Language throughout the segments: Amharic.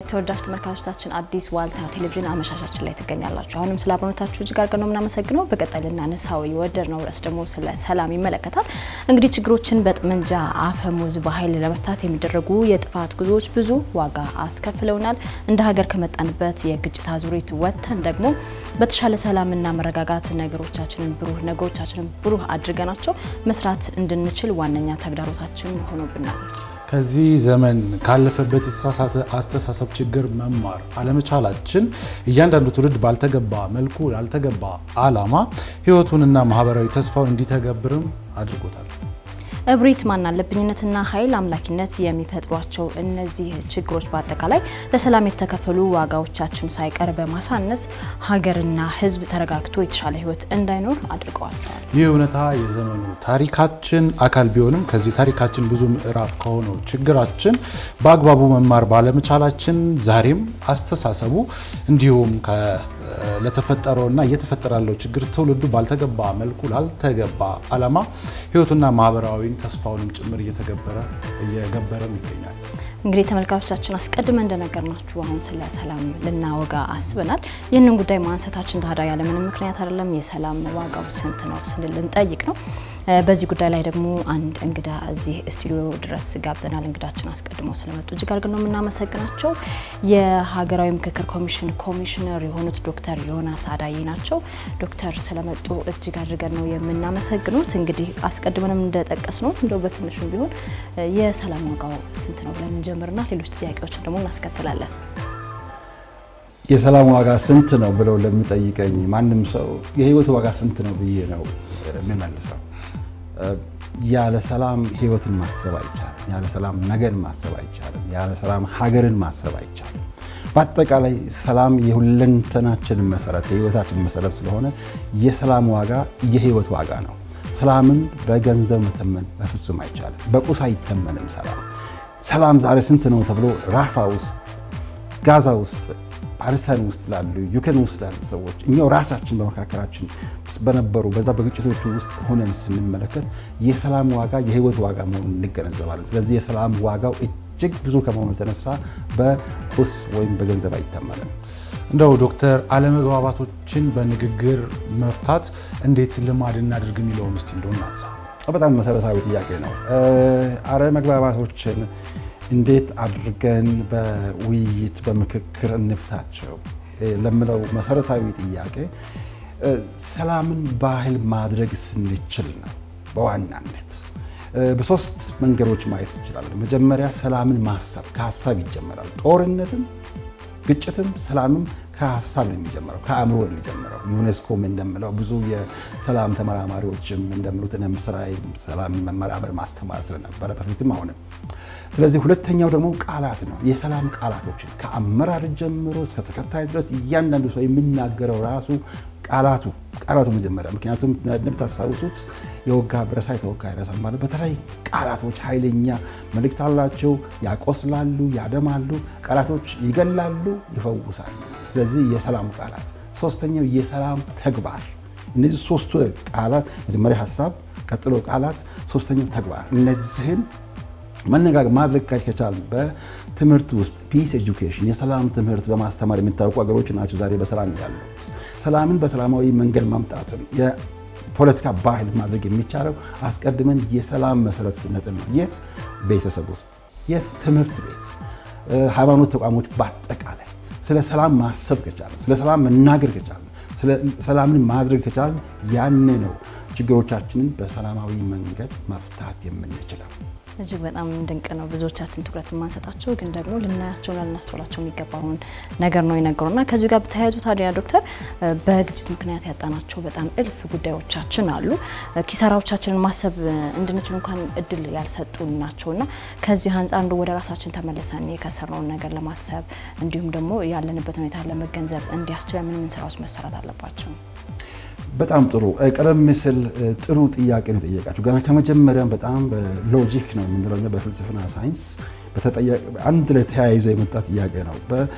ተወዳጅ ተመልካቾቻችን አዲስ ዋልታ ቴሌቪዥን አመሻሻችን ላይ ትገኛላችሁ። አሁንም ስለ አብሮነታችሁ እጅግ አድርገን ነው የምናመሰግነው። በቀጣይ ልናነሳው የወደድነው ርዕስ ደግሞ ስለ ሰላም ይመለከታል። እንግዲህ ችግሮችን በጠመንጃ አፈሙዝ በኃይል ለመፍታት የሚደረጉ የጥፋት ጉዞዎች ብዙ ዋጋ አስከፍለውናል። እንደ ሀገር ከመጣንበት የግጭት አዙሪት ወጥተን ደግሞ በተሻለ ሰላምና መረጋጋት ነገሮቻችንን ብሩህ ነገሮቻችንን ብሩህ አድርገናቸው መስራት እንድንችል ዋነኛ ተግዳሮታችን ሆኖብናል። ከዚህ ዘመን ካለፈበት የተሳሳተ አስተሳሰብ ችግር መማር አለመቻላችን እያንዳንዱ ትውልድ ባልተገባ መልኩ ላልተገባ ዓላማ ሕይወቱንና ማህበራዊ ተስፋውን እንዲተገብርም አድርጎታል። እብሪት፣ ማናለብኝነትና ኃይል አምላኪነት የሚፈጥሯቸው እነዚህ ችግሮች በአጠቃላይ ለሰላም የተከፈሉ ዋጋዎቻችን ሳይቀር በማሳነስ ሀገርና ሕዝብ ተረጋግቶ የተሻለ ሕይወት እንዳይኖር አድርገዋቸዋል። ይህ እውነታ የዘመኑ ታሪካችን አካል ቢሆንም ከዚህ ታሪካችን ብዙ ምዕራፍ ከሆነው ችግራችን በአግባቡ መማር ባለመቻላችን ዛሬም አስተሳሰቡ እንዲሁም ለተፈጠረውና እየተፈጠረ ያለው ችግር ትውልዱ ባልተገባ መልኩ ላልተገባ ዓላማ ህይወቱና ማህበራዊ ተስፋውንም ጭምር እየተገበረ እየገበረም ይገኛል። እንግዲህ ተመልካቾቻችን አስቀድመን እንደነገርናችሁ አሁን ስለ ሰላም ልናወጋ አስበናል። ይህንን ጉዳይ ማንሳታችን ታዲያ ያለምንም ምክንያት አይደለም። የሰላም ዋጋው ስንት ነው ስንል ልንጠይቅ ነው። በዚህ ጉዳይ ላይ ደግሞ አንድ እንግዳ እዚህ ስቱዲዮ ድረስ ጋብዘናል። እንግዳችን አስቀድመው ስለመጡ እጅግ አድርገን ነው የምናመሰግናቸው። የሀገራዊ ምክክር ኮሚሽን ኮሚሽነር የሆኑት ዶክተር ዮናስ አዳዬ ናቸው። ዶክተር ስለመጡ እጅግ አድርገን ነው የምናመሰግኑት። እንግዲህ አስቀድመንም እንደጠቀስ ነው እንደው በትንሹም ቢሆን የሰላም ዋጋው ስንት ነው ብለን እንጀምርና ሌሎች ጥያቄዎችን ደግሞ እናስከትላለን። የሰላም ዋጋ ስንት ነው ብለው ለሚጠይቀኝ ማንም ሰው የህይወት ዋጋ ስንት ነው ብዬ ነው የሚመልሰው። ያለ ሰላም ህይወትን ማሰብ አይቻልም። ያለ ሰላም ነገን ማሰብ አይቻልም። ያለ ሰላም ሀገርን ማሰብ አይቻልም። በአጠቃላይ ሰላም የሁለንተናችን መሰረት የህይወታችን መሰረት ስለሆነ የሰላም ዋጋ የህይወት ዋጋ ነው። ሰላምን በገንዘብ መተመን በፍጹም አይቻልም። በቁስ አይተመንም። ሰላም ሰላም ዛሬ ስንት ነው ተብሎ ራፋ ውስጥ ጋዛ ውስጥ ፓለስታይን ውስጥ ላሉ ዩክሬን ውስጥ ላሉ ሰዎች እኛው ራሳችን በመካከላችን በነበሩ በዛ በግጭቶቹ ውስጥ ሆነን ስንመለከት የሰላም ዋጋ የህይወት ዋጋ መሆኑን እንገነዘባለን። ስለዚህ የሰላም ዋጋው እጅግ ብዙ ከመሆኑ የተነሳ በቁስ ወይም በገንዘብ አይተመንም። እንደው ዶክተር አለመግባባቶችን በንግግር መፍታት እንዴት ልማድ እናድርግ የሚለውን እስቲ እንደው እናንሳ። በጣም መሰረታዊ ጥያቄ ነው። አለመግባባቶችን እንዴት አድርገን በውይይት በምክክር እንፍታቸው ለምለው መሰረታዊ ጥያቄ ሰላምን ባህል ማድረግ ስንችል ነው። በዋናነት በሶስት መንገዶች ማየት እንችላለን። መጀመሪያ ሰላምን ማሰብ ከሀሳብ ይጀመራል። ጦርነትም፣ ግጭትም፣ ሰላምም ከሀሳብ ነው የሚጀምረው፣ ከአእምሮ ነው የሚጀምረው። ዩኔስኮም እንደምለው ብዙ የሰላም ተመራማሪዎችም እንደምሉት እኔም ስራዬ ሰላም መመራመር ማስተማር ስለነበረ በፊትም አሁንም ስለዚህ ሁለተኛው ደግሞ ቃላት ነው። የሰላም ቃላቶችን ከአመራር ጀምሮ እስከ ተከታይ ድረስ እያንዳንዱ ሰው የሚናገረው ራሱ ቃላቱ ቃላቱ መጀመሪያ ምክንያቱም እንደምታስታውሱት የወጋ ብረሳ የተወጋ አይረሳም ማለት በተለይ ቃላቶች ኃይለኛ መልእክት አላቸው። ያቆስላሉ፣ ያደማሉ። ቃላቶች ይገላሉ፣ ይፈውሳሉ። ስለዚህ የሰላም ቃላት። ሶስተኛው የሰላም ተግባር። እነዚህ ሶስቱ ቃላት መጀመሪያ ሀሳብ፣ ቀጥሎ ቃላት፣ ሶስተኛው ተግባር እነዚህን መነጋገር ማድረግ ከቻል በትምህርት ውስጥ ፒስ ኤጁኬሽን የሰላም ትምህርት በማስተማር የሚታወቁ ሀገሮች ናቸው ዛሬ በሰላም ያሉት። ሰላምን በሰላማዊ መንገድ ማምጣትን የፖለቲካ ባህል ማድረግ የሚቻለው አስቀድመን የሰላም መሰረት ስንጥል ነው። የት? ቤተሰብ ውስጥ፣ የት? ትምህርት ቤት፣ ሃይማኖት ተቋሞች በአጠቃላይ ስለ ሰላም ማሰብ ከቻለን፣ ስለ ሰላም መናገር ከቻለን፣ ሰላምን ማድረግ ከቻለን ያኔ ነው ችግሮቻችንን በሰላማዊ መንገድ መፍታት የምንችለው። እጅግ በጣም ድንቅ ነው። ብዙዎቻችን ትኩረት የማንሰጣቸው ግን ደግሞ ልናያቸውና ልናስተውላቸው የሚገባውን ነገር ነው የነገሩና ከዚሁ ጋር በተያያዙ ታዲያ ዶክተር በግጭት ምክንያት ያጣናቸው በጣም እልፍ ጉዳዮቻችን አሉ። ኪሳራዎቻችንን ማሰብ እንድንችል እንኳን እድል ያልሰጡን ናቸውና ከዚህ አንጻር እንደ ወደ ራሳችን ተመልሰን የከሰርነውን ነገር ለማሰብ እንዲሁም ደግሞ ያለንበት ሁኔታ ለመገንዘብ እንዲያስችለን ምን ምን ስራዎች መሰራት አለባቸው? በጣም ጥሩ። ቀደም ሲል ጥሩ ጥያቄ ነው የጠየቃችሁ። ገና ከመጀመሪያም በጣም በሎጂክ ነው የምንለው በፍልስፍና ሳይንስ አንድ ላይ ተያይዞ የመጣ ጥያቄ ነው።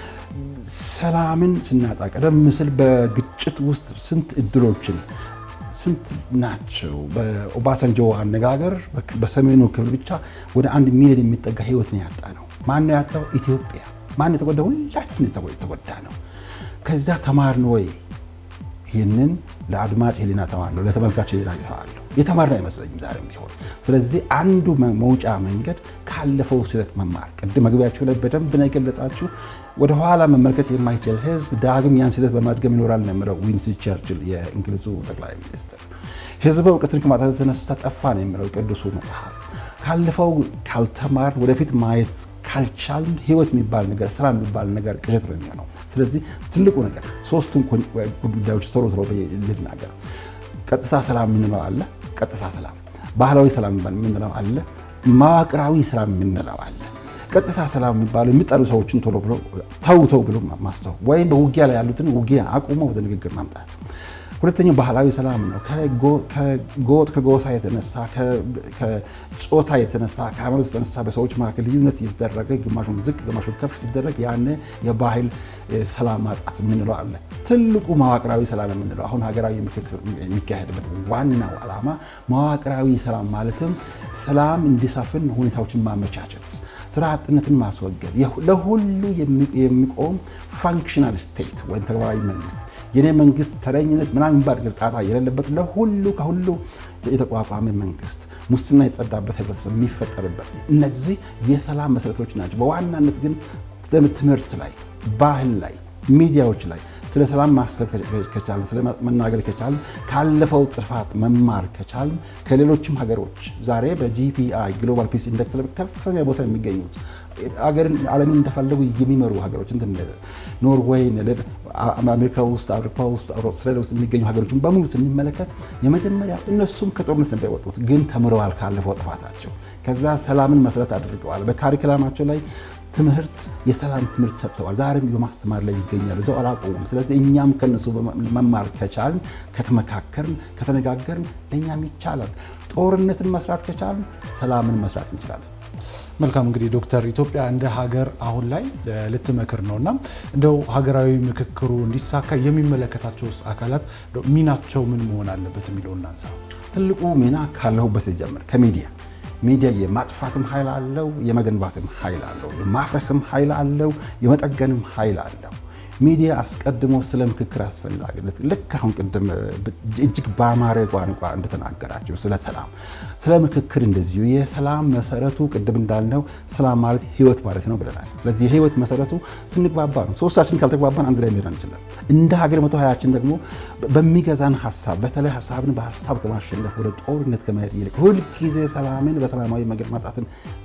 ሰላምን ስናጣ ቀደም ሲል በግጭት ውስጥ ስንት እድሎችን ስንት ናቸው? በኦባሳንጆ አነጋገር በሰሜኑ ክፍል ብቻ ወደ አንድ ሚሊዮን የሚጠጋ ህይወት ነው ያጣ ነው። ማን ነው ያጣው? ኢትዮጵያ። ማን የተጎዳ? ሁላችን የተጎዳ ነው። ከዛ ተማርን ወይ? ይህንን ለአድማጭ ህሊና ተዋለሁ፣ ለተመልካች ህሊና ተዋለሁ። የተማርን አይመስለኝም ዛሬም ቢሆን። ስለዚህ አንዱ መውጫ መንገድ ካለፈው ስህተት መማር። ቅድም መግቢያችሁ ላይ በደንብ ነው የገለጻችሁ። ወደኋላ መመልከት የማይችል ህዝብ ዳግም ያን ስህተት በማድገም ይኖራል ነው የሚለው ዊንስተን ቸርችል የእንግሊዙ ጠቅላይ ሚኒስትር። ህዝብ እውቀትን ከማጣት የተነሳ ጠፋ ነው የሚለው ቅዱሱ መጽሐፍ። ካለፈው ካልተማር ወደፊት ማየት ካልቻልን ህይወት የሚባል ነገር ስራ የሚባል ነገር ቅዠት ነው የሚሆነው። ስለዚህ ትልቁ ነገር ሶስቱን ጉዳዮች ቶሎ ቶሎ ልናገር። ቀጥታ ሰላም የምንለው አለ። ቀጥታ ሰላም፣ ባህላዊ ሰላም የምንለው አለ። መዋቅራዊ ሰላም የምንለው አለ። ቀጥታ ሰላም የሚባለው የሚጠሩ ሰዎችን ቶሎ ብሎ ተው ተው ብሎ ማስተው ወይም በውጊያ ላይ ያሉትን ውጊያ አቁሞ ወደ ንግግር ማምጣት። ሁለተኛው ባህላዊ ሰላም ነው። ከጎጥ ከጎሳ የተነሳ ከጾታ የተነሳ ከሃይማኖት የተነሳ በሰዎች መካከል ልዩነት እየተደረገ ግማሹን ዝቅ ግማሹን ከፍ ሲደረግ ያነ የባህል ሰላም ማጣት የምንለው አለ። ትልቁ መዋቅራዊ ሰላም የምንለው አሁን ሀገራዊ ምክክር የሚካሄድበት ዋናው ዓላማ መዋቅራዊ ሰላም ማለትም ሰላም እንዲሰፍን ሁኔታዎችን ማመቻቸት፣ ስራ አጥነትን ማስወገድ፣ ለሁሉ የሚቆም ፋንክሽናል ስቴት ወይም ተግባራዊ መንግስት የኔ መንግስት ተረኝነት ምናምን የሚባል ጣጣ የሌለበት ለሁሉ ከሁሉ የተቋቋመ መንግስት ሙስና የጸዳበት ህብረተሰብ የሚፈጠርበት እነዚህ የሰላም መሰረቶች ናቸው። በዋናነት ግን ትምህርት ላይ፣ ባህል ላይ፣ ሚዲያዎች ላይ ስለ ሰላም ማሰብ ከቻልን ስለ መናገር ከቻልን ካለፈው ጥፋት መማር ከቻልን ከሌሎችም ሀገሮች ዛሬ በጂፒአይ ግሎባል ፒስ ኢንደክስ ላይ ከፍተኛ ቦታ የሚገኙት አገርን ዓለምን እንደፈለጉ የሚመሩ ሀገሮች እንደ ኖርዌይ፣ አሜሪካ ውስጥ፣ አውሮፓ ውስጥ፣ አውስትራሊያ ውስጥ የሚገኙ ሀገሮችን በሙሉ ስንመለከት የመጀመሪያ እነሱም ከጦርነት ነበር የወጡት፣ ግን ተምረዋል ካለፈው ጥፋታቸው። ከዛ ሰላምን መሰረት አድርገዋል። በካሪክላማቸው ላይ ትምህርት የሰላም ትምህርት ሰጥተዋል። ዛሬም በማስተማር ላይ ይገኛሉ። እዛው አላቆሙም። ስለዚህ እኛም ከነሱ መማር ከቻልን፣ ከተመካከርን፣ ከተነጋገርን ለእኛም ይቻላል። ጦርነትን መስራት ከቻልን ሰላምን መስራት እንችላለን። መልካም እንግዲህ ዶክተር ኢትዮጵያ እንደ ሀገር አሁን ላይ ልትመክር ነው እና እንደው ሀገራዊ ምክክሩ እንዲሳካ የሚመለከታቸው አካላት ሚናቸው ምን መሆን አለበት የሚለው እናንሳ። ትልቁ ሚና ካለሁበት ጀምር ከሚዲያ ሚዲያ የማጥፋትም ኃይል አለው፣ የመገንባትም ኃይል አለው፣ የማፍረስም ኃይል አለው፣ የመጠገንም ኃይል አለው። ሚዲያ አስቀድሞ ስለ ምክክር አስፈላጊነት ልክ አሁን ቅድም እጅግ በአማረ ቋንቋ እንደተናገራቸው ስለ ሰላም፣ ስለ ምክክር እንደዚሁ የሰላም መሰረቱ ቅድም እንዳልነው ሰላም ማለት ህይወት ማለት ነው ብለናል። ስለዚህ የህይወት መሰረቱ ስንግባባ ነው። ሶስታችን ካልተግባባን አንድ ላይ መሄድ አንችልም። እንደ ሀገር መቶ ሀያችን ደግሞ በሚገዛን ሀሳብ በተለይ ሀሳብን በሀሳብ ከማሸነፍ ወደ ጦርነት ከመሄድ ይልቅ ሁልጊዜ ሰላምን በሰላማዊ መንገድ ማምጣትን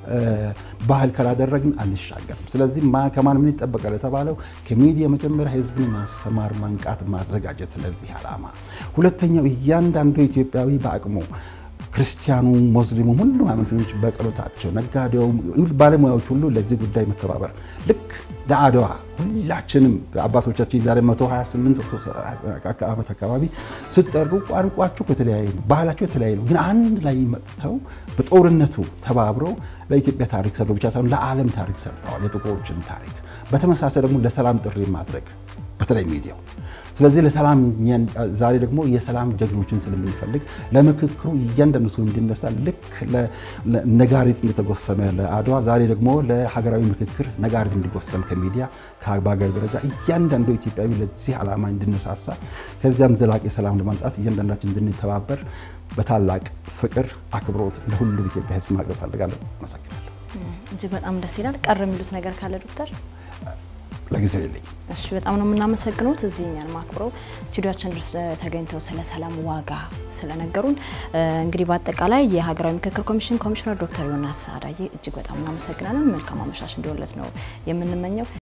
ባህል ካላደረግን አንሻገርም። ስለዚህ ከማን ምን ይጠበቃል የተባለው ከሚዲያ መጀመሪያ ህዝብን ማስተማር፣ ማንቃት፣ ማዘጋጀት ለዚህ ዓላማ። ሁለተኛው እያንዳንዱ ኢትዮጵያዊ በአቅሙ ክርስቲያኑ፣ ሙስሊሙም፣ ሁሉም ሃይማኖተኞች በጸሎታቸው፣ ነጋዴው፣ ባለሙያዎች ሁሉ ለዚህ ጉዳይ መተባበር ልክ ለአድዋ ሁላችንም አባቶቻችን የዛሬ 128 ዓመት አካባቢ ስጠሩ ቋንቋቸው የተለያየ ነው፣ ባህላቸው የተለያየ ነው። ግን አንድ ላይ መጥተው በጦርነቱ ተባብረው ለኢትዮጵያ ታሪክ ሰርተው ብቻ ሳይሆን ለዓለም ታሪክ ሰርተዋል፣ የጥቁሮችን ታሪክ። በተመሳሳይ ደግሞ ለሰላም ጥሪ ማድረግ በተለይ ሚዲያው ስለዚህ ለሰላም ዛሬ ደግሞ የሰላም ጀግኖችን ስለምንፈልግ ለምክክሩ እያንዳንዱ ሰው እንዲነሳ ልክ ነጋሪት እንደተጎሰመ ለአድዋ ዛሬ ደግሞ ለሀገራዊ ምክክር ነጋሪት እንዲጎሰም ከሚዲያ በሀገር ደረጃ እያንዳንዱ ኢትዮጵያዊ ለዚህ ዓላማ እንድነሳሳ ከዚያም ዘላቂ ሰላም ለማምጣት እያንዳንዳችን እንድንተባበር በታላቅ ፍቅር፣ አክብሮት ለሁሉም ኢትዮጵያ ሕዝብ ማቅረብ ፈልጋለሁ። አመሰግናለሁ። እጅግ በጣም ደስ ይላል። ቀር የሚሉት ነገር ካለ ዶክተር? ለጊዜው የለኝ። እሺ በጣም ነው የምናመሰግኑት እዚህ እኛን ማክብረው ስቱዲዮችን ድረስ ተገኝተው ስለ ሰላም ዋጋ ስለነገሩን። እንግዲህ በአጠቃላይ የሀገራዊ ምክክር ኮሚሽን ኮሚሽነር ዶክተር ዮናስ አዳዬ እጅግ በጣም እናመሰግናለን። መልካም አመሻሽ እንዲወለት ነው የምንመኘው።